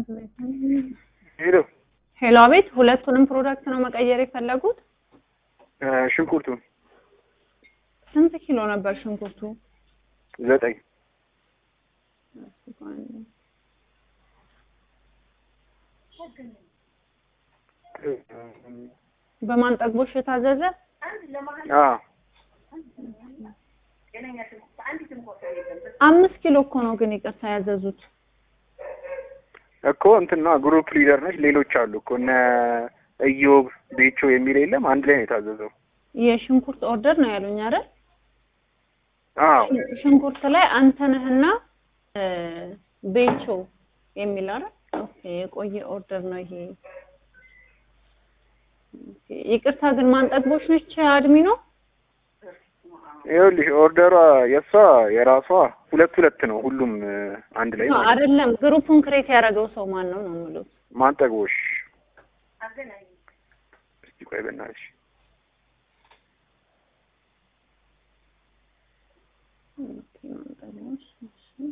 ሄሎ ሄሎ፣ አቤት። ሁለቱንም ፕሮዳክት ነው መቀየር የፈለጉት? ሽንኩርቱን ስንት ኪሎ ነበር ሽንኩርቱ? ዘጠኝ በማን ጠግቦሽ የታዘዘ? አዎ አምስት ኪሎ እኮ ነው ግን ይቅርታ ያዘዙት። እኮ እንትና ግሩፕ ሊደር ነች። ሌሎች አሉ እኮ እነ እዮብ ቤቾ የሚል የለም። አንድ ላይ ነው የታዘዘው። የሽንኩርት ኦርደር ነው ያሉኝ አይደል? አዎ ሽንኩርት ላይ አንተነህና ቤቾ የሚል አይደል? ኦኬ የቆየ ኦርደር ነው ይሄ። ኦኬ ይቅርታ ግን ማን ጠግቦሽ ነች አድሚ ነው? ይኸውልሽ ኦርደሯ የእሷ የራሷ ሁለት ሁለት ነው። ሁሉም አንድ ላይ ማለት ነው። አይደለም ግሩፑን ክሬት ያደረገው ሰው ማን ነው ነው የምለው። ማን ጠግቦሽ? እስቲ ቆይ በእናትሽ ኦኬ ማን ጠግቦሽ? እሺ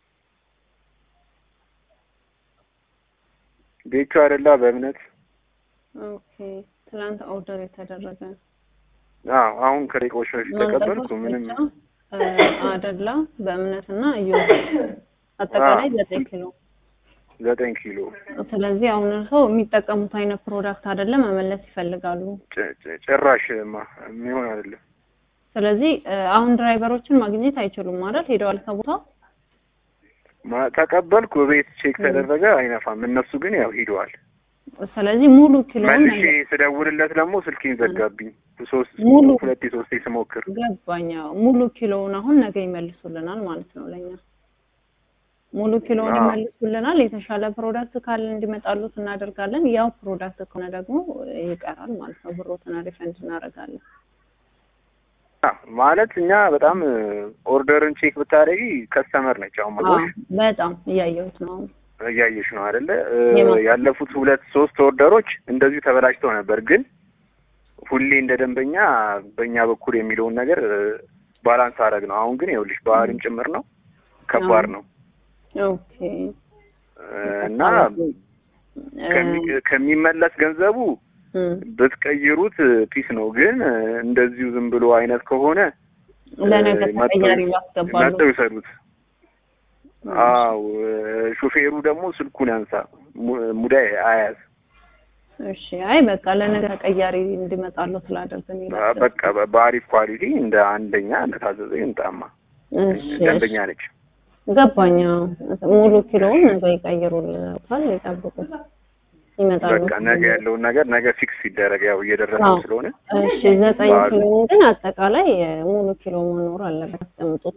ቤቹ አይደላ በእምነት ኦኬ ትላንት ኦርደር የተደረገ አዎ አሁን ከደቂቃዎች በፊት ተቀበልኩ። ምንም አደላ በእምነትና እዩ አጠቃላይ ዘጠኝ ኪሎ። ዘጠኝ ኪሎ ስለዚህ አሁን እርስዎ የሚጠቀሙት አይነት ፕሮዳክት አይደለም መመለስ ይፈልጋሉ። ጭ- ጭ- ጭራሽማ የሚሆን አይደለም። ስለዚህ አሁን ድራይቨሮችን ማግኘት አይችሉም ማለት ሄደዋል ከቦታው። ማ- ተቀበልኩ፣ ቤት ቼክ ተደረገ፣ አይነፋም። እነሱ ግን ያው ሂደዋል። ስለዚህ ሙሉ ኪሎ መልሼ ስደውልለት ደግሞ ስልኬን ዘጋብኝ። ሶስት ሙሉ ሁለቴ ሶስቴ ስሞክር ገባኝ። አዎ፣ ሙሉ ኪሎውን አሁን ነገ ይመልሱልናል ማለት ነው ለኛ ሙሉ ኪሎውን አዎ። ይመልሱልናል። የተሻለ ፕሮዳክት ካለ እንዲመጣሉት እናደርጋለን። ያው ፕሮዳክት ከሆነ ደግሞ ይቀራል ማለት ነው። ብሮትን ሪፈንድ እናደርጋለን። አ፣ ማለት እኛ በጣም ኦርደርን ቼክ ብታደርጊ ከስተመር ነች። አሁን አዎ፣ መቶሽ በጣም እያየሁት ነው አሁን። እያየሽ ነው አይደለ? የማ- ያለፉት ሁለት ሶስት ኦርደሮች እንደዚሁ ተበላሽተው ነበር። ግን ሁሌ እንደ ደንበኛ በእኛ በኩል የሚለውን ነገር ባላንስ አደረግ ነው። አሁን ግን ይኸውልሽ ባህሪም ጭምር ነው፣ ከባድ ነው ኦኬ እና ከሚ- ከሚመለስ ገንዘቡ እም፣ ብትቀይሩት ፒስ ነው። ግን እንደዚሁ ዝም ብሎ አይነት ከሆነ ለነገ መጥተው- ተቀያሪ ያስገባሉ። መጥተው ይሰዱት። አው ሹፌሩ ደግሞ ስልኩን ያንሳ፣ mu- ሙዳይ አያዝ። እሺ፣ አይ በቃ ለነገ ተቀያሪ እንዲመጣሉ ስላደርግን ይላል። በቃ በ- በአሪፍ ኳሊቲ እንደ አንደኛ እንደታዘዘ ይምጣማ። እሺ፣ ደንበኛ ነች። ገባኝ። አዎ። ሙሉ ኪሎውን ነገ ይቀይሩልታል። ይጠብቁት፣ ይመጣሉ። በቃ ነገ ያለውን ነገር ነገ ፊክስ ይደረግ። ያው እየደረሰ አዎ። ስለሆነ እሺ፣ ዘጠኝ በዓሉ። ኪሎውን ግን አጠቃላይ ሙሉ ኪሎ መኖር አለበት። አስቀምጡት።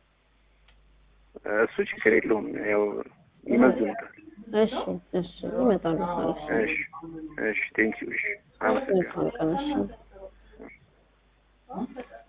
እሱ ችግር የለውም። ያው ይመዝኑታል። እሺ፣ እሺ፣ ይመጣሉ። እሺ፣ እሺ፣ እሺ፣ ቴንኪው። እሺ፣ አመሰግናለሁ። መልካም ቀን። እሺ